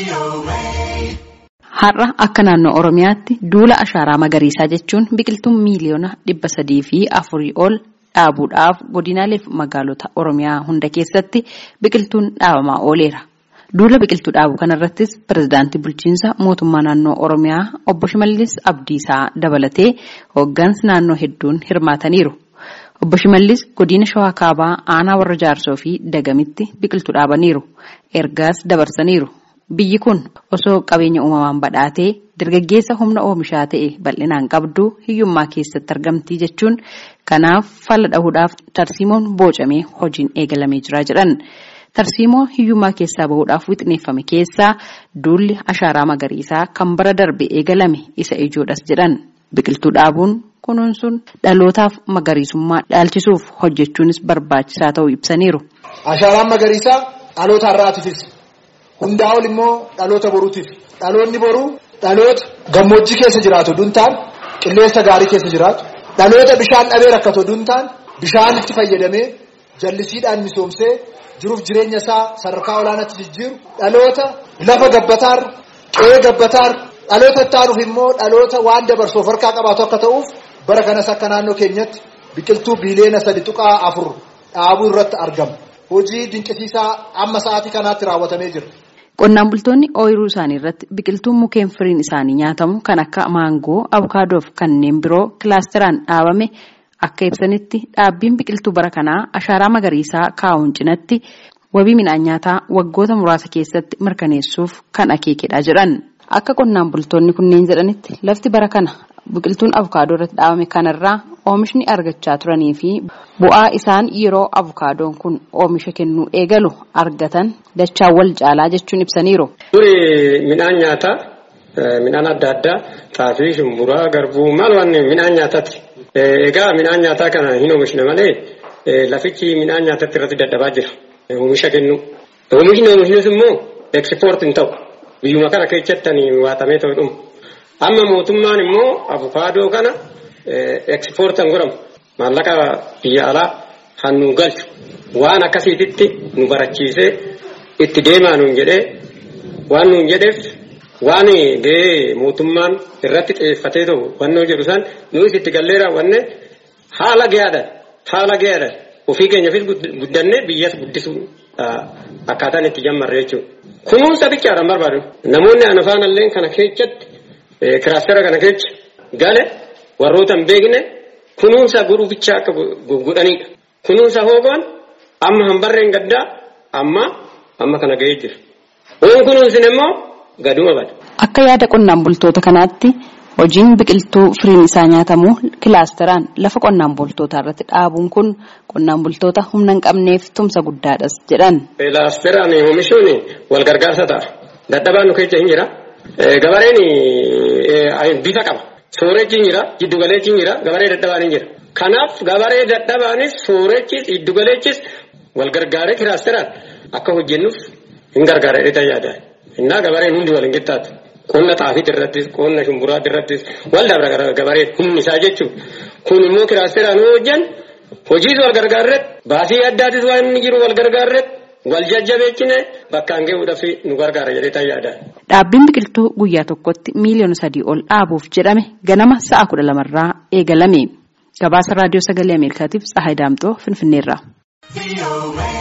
Har'a akka naannoo Oromiyaatti duula ashaaraa magariisaa jechuun biqiltuun miiliyoona dhibba sadii fi afurii ol dhaabuudhaaf godinaalee fi magaalota Oromiyaa hunda keessatti biqiltuun dhaabamaa ooleera. Duula biqiltuu dhaabuu kanarrattis pirezidaantii bulchiinsa mootummaa naannoo Oromiyaa obbo Shimallis Abdiisaa dabalatee hooggansi naannoo hedduun hirmaataniiru. Obbo Shimallis godina Shawaa Kaabaa aanaa warra jaarsoo fi dagamitti biqiltuu dhaabaniiru. Ergaas dabarsaniiru. Biyyi kun osoo qabeenya uumamaan badhaatee dargaggeessa humna oomishaa ta'e bal'inaan qabdu hiyyummaa keessatti argamtii jechuun kanaaf fala dhahuudhaaf tarsiimoon boocamee hojiin eegalamee jira jedhan. Tarsiimoo hiyyummaa keessaa bahuudhaaf wixineeffame keessaa duulli ashaaraa magariisaa kan bara darbe eegalame isa ijoodhas jedhan. Biqiltuu dhaabuun kunuunsuun dhalootaaf magariisummaa dhaalchisuuf hojjechuunis barbaachisaa ta'uu ibsaniiru. Ashaaraan magariisaa dhaloota har'aatiifis hundaa ol immoo dhaloota boruutiif dhaloonni boruu dhaloota gammoojjii keessa jiraatu duntaan qilleensa gaarii keessa jiraatu dhaloota bishaan dhabee rakkatu duntaan bishaan itti fayyadamee jallisiidhaan misoomsee jiruuf jireenya isaa sadarkaa olaanaatti jijjiiru dhaloota lafa gabbataar qe'ee gabbataar dhaloota itti aanuuf immoo dhaloota waan dabarsuuf harkaa qabaatu akka ta'uuf bara kanas akka naannoo keenyatti biqiltuu biiliyoona sadi tuqaa afur dhaabuu irratti argama. Hojii dinqisiisaa amma sa'aatii kanaatti raawwatamee jira. Qonnaan bultoonni ooyiruu isaanii irratti biqiltuun mukeen firiin isaanii nyaatamu kan akka maangoo, abukaadoo fi kanneen biroo kilaasteraan dhaabame akka ibsanitti dhaabbiin biqiltuu bara kanaa ashaaraa magariisaa kaa'uun cinatti wabii midhaan nyaataa waggoota muraasa keessatti mirkaneessuuf kan akeekedha jedhan. Akka qonnaan bultoonni kunneen jedhanitti lafti bara kana biqiltuun abukaadoo irratti dhaabame kanarraa oomishni argachaa turanii fi bu'aa isaan yeroo abukaadoon kun oomisha kennuu eegalu argatan dachaa wal caalaa jechuun ibsaniiru. Duri midhaan nyaataa midhaan adda addaa xaafii, shumburaa, garbuu maal waan midhaan nyaataati. Egaa midhaan nyaataa kana hin oomishne malee lafichi midhaan nyaataatti irratti dadhabaa jira. Oomisha kennu. Oomishni oomishnis immoo ekspoort hin ta'u. Biyyuma kana keessatti waatamee ta'u dhuma. Amma mootummaan immoo abukaadoo kana ekspoortan godhamu maallaqa biyya alaa hannu galchu waan akkasiititti nu barachiisee itti deemaa nuun jedhee waan nuun jedheef waan gahee mootummaan irratti xiyyeeffatee ta'u wannoo jedhu san nuyi itti gallee raawwanne haala gahaadhaan haala gahaadhaan ofii keenyaafis guddanne biyyas guddisuu akkaataan itti jammarre jechuudha. Kunuunsa bichaadhaan barbaadu namoonni ana faanallee kana keessatti kiraastera kana keessa gale warroota hin beekne kunuunsa godhuufichaa akka godhanidha. Kunuunsa hoogoon amma hanbarreen gaddaa amma amma kana gahee jira. Oon kunuunsin immoo gaduma bada. Akka yaada qonnaan bultoota kanaatti hojiin biqiltuu firiin isaa nyaatamu kilaasteraan lafa qonnaan bultootaa irratti dhaabuun kun qonnaan bultoota humna hin qabneef tumsa guddaadhas jedhan. Kilaasteraan oomishuun wal gargaarsa ta'a. Dadhabaan nu keessa hin jira. Gabareen bifa qaba. Soorechi hin jira, giddugaleechi hin jira, gabaree dadhabaan hin jira. Kanaaf gabaree dadhabaanis soorechis giddugaleechis wal gargaaree kilaasteraan akka hojjennuuf hin gargaara jedhee yaada. Innaa gabareen hundi wal hin qixxaatu. Qonna xaafii irrattis, qonna shumburaa irrattis wal dabra gabaree humni isaa jechuudha. Kun immoo kilaasteraan yoo hojjan hojiis wal gargaarret baasii addaatis waan inni jiru wal gargaarret wal jajjabeechine bakkaan gahuudhaaf nu gargaara jedhee yaada. Dhaabbiin biqiltuu guyyaa tokkotti miiliyoona sadii ol dhaabuuf jedhame ganama sa'a kudha lamarraa eegalame. Gabaasa raadiyoo sagalee Ameerikaatiif Tsahaay Daamxoo Finfinneerraa.